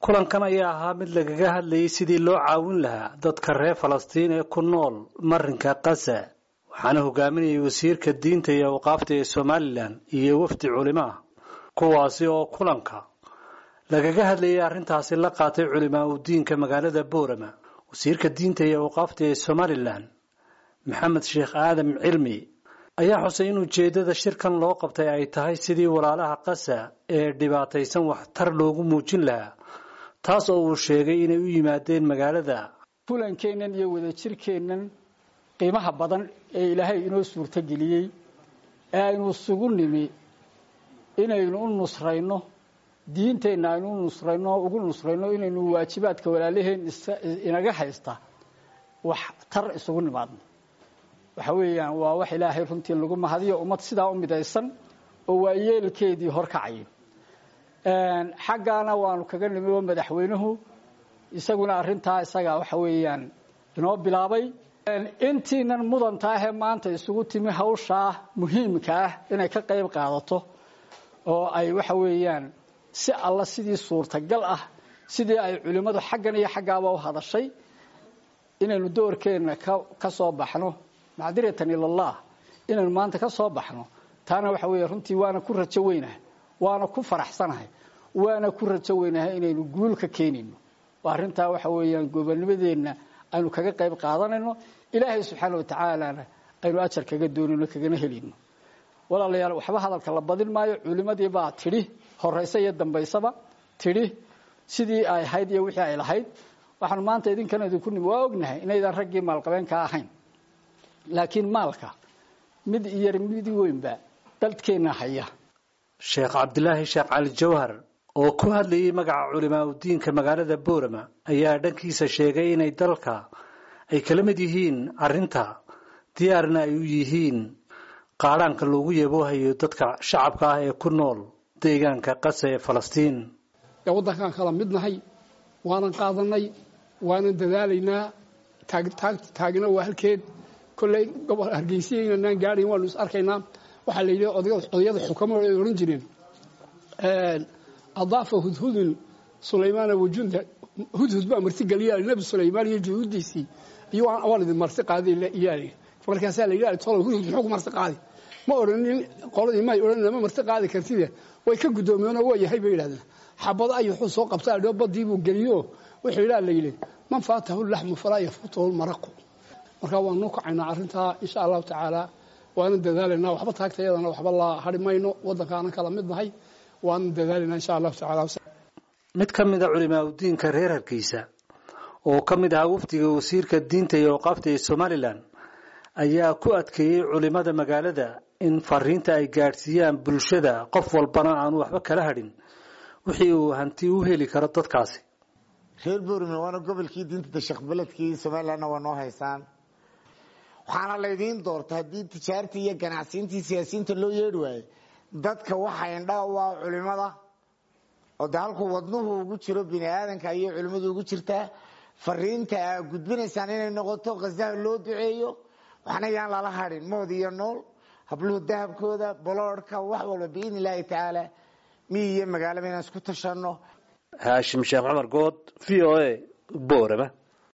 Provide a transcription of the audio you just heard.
kulankan ayaa ahaa mid lagaga hadlayay sidii loo caawin lahaa dadka reer falastiin ee ku nool marinka kasa waxaana hogaaminayay wasiirka diinta iyo awqaafta ee somalilan iyo wafdi culimo ah kuwaasi oo kulanka lagaga hadlayay arrintaasi la qaatay culimaa u diinka magaalada boorama wasiirka diinta iyo awqaafta ee somalilan maxamed sheekh aadam cilmi ayaa xusay in ujeeddada shirkan loo qabtay ay tahay sidii walaalaha kasa ee dhibaataysan waxtar loogu muujin lahaa taas oo uu sheegay inay u yimaadeen magaalada kulankeennan iyo wadajirkeennan qiimaha badan ee ilaahay inoo suurtogeliyey ee aynu isugu nimi inaynu u nusrayno diinteenna aynu u nusrayno ugu nusrayno inaynu waajibaadka walaalaheen inaga haysta wax tar isugu nimaadno waxa weeyaan waa wax ilaahay runtii lagu mahadiyo ummad sidaa u midaysan oo waa yeelkeedii horkacayo xaggaana waanu kaga nimi oo madaxweynuhu isaguna arrintaa isaga waxa weeyaan inoo bilaabay intiinan mudanta ahee maanta isugu timi hawshaa muhiimka ah inay ka qayb qaadato oo ay waxa weeyaan si alla sidii suurtagal ah sidii ay culimmadu xaggan iyo xaggaaba u hadashay inaynu doorkeenna ka soo baxno macdiratan ilallah inaynu maanta ka soo baxno taana waxa weeye runtii waana ku rajo weynahay waana ku faraxsanahay waana ku rajo weynahay inaynu guul ka keenayno oo arrintaa waxa weeyaan gobonimadeenna aynu kaga qayb qaadanayno ilaahay subxaana watacaalana aynu ajar kaga doonayno kagana helayno walaalayaal waxba hadalka la badin maayo culimadii baa tidhi horaysa iyo dambaysaba tidhi sidii ay ahayd iyo wixii ay lahayd waxaanu maanta idinkana idinku nimi waa ognahay inaydan raggii maalqabeenka ahayn laakiin maalka mid iyar mid weynba dalkeenna haya sheekh cabdilaahi sheekh cali jawhar oo ku hadlayay magaca culimaa udiinka magaalada boorama ayaa dhankiisa sheegay inay dalka ay kala mid yihiin arrinta diyaarna ay u yihiin qaadhaanka loogu yaboohayo dadka shacabka ah ee ku nool deegaanka qasa ee falastiin ee waddankaan kala mid nahay waanan qaadanay waanan dadaalaynaa taagna waa halkeed kolley gobol hargeysiya inanaan gaadhayn waanu is arkaynaa waxaa la yidhi odayada xukamo ay odhan jireen adaafa hudhudun sulaymaana wajunda hudhud baa marti geliya nebi sulaymaan iyo juhuuddiisii iyo waan idin marti qaaday iyaali markaasaa la yidhi tolo hudhud muxuu ku marti qaadi ma odhanin qoladii may odhan ma marti qaadi kartide way ka guddoomiyeenoo waa yahay bay yidhahdeen xabado ay wuxuu soo qabtaa dhoo badii buu geliyo wuxuu yidhaa la yidhi man faatahu laxmu falaa yafuutahu lmaraqu marka waan noo kacaynaa arrintaa insha allahu tacaala waanan dadaalaynaa waxba taagtayadana waxba la hari mayno waddankaanan kala mid nahay waanan dadaalaynaa insha allahu tacaala mid ka mid a culimaa udiinka reer hargeysa oo ka mid ahaa wafdiga wasiirka diinta iyo awqaafta ee somalilan ayaa ku adkeeyey culimada magaalada in fariinta ay gaadhsiiyaan bulshada qof walbana aanu waxba kala hadhin wixii uu hanti u heli karo dadkaasi reer boorame waana gobolkii diinta dashaqbeledkii somalilanna waa noo haysaan waxaana laydiin doorta haddii tijaartii iyo ganacsiintii siyaasiyiinta loo yeedhi waaye dadka waxa indhaa waa culimada oo de halkuu wadnuhu ugu jiro bini aadanka ayay culimmadu ugu jirtaa fariinta aa gudbinaysaan inay noqoto khasaha loo duceeyo waxna yaan lala hadhin mood iyo nool habluhu dahabkooda boloodhka wax walba biidni illaahi tacaala miyi iyo magaalaba inaan isku tashanno haashim sheekh cumar good v o a boorama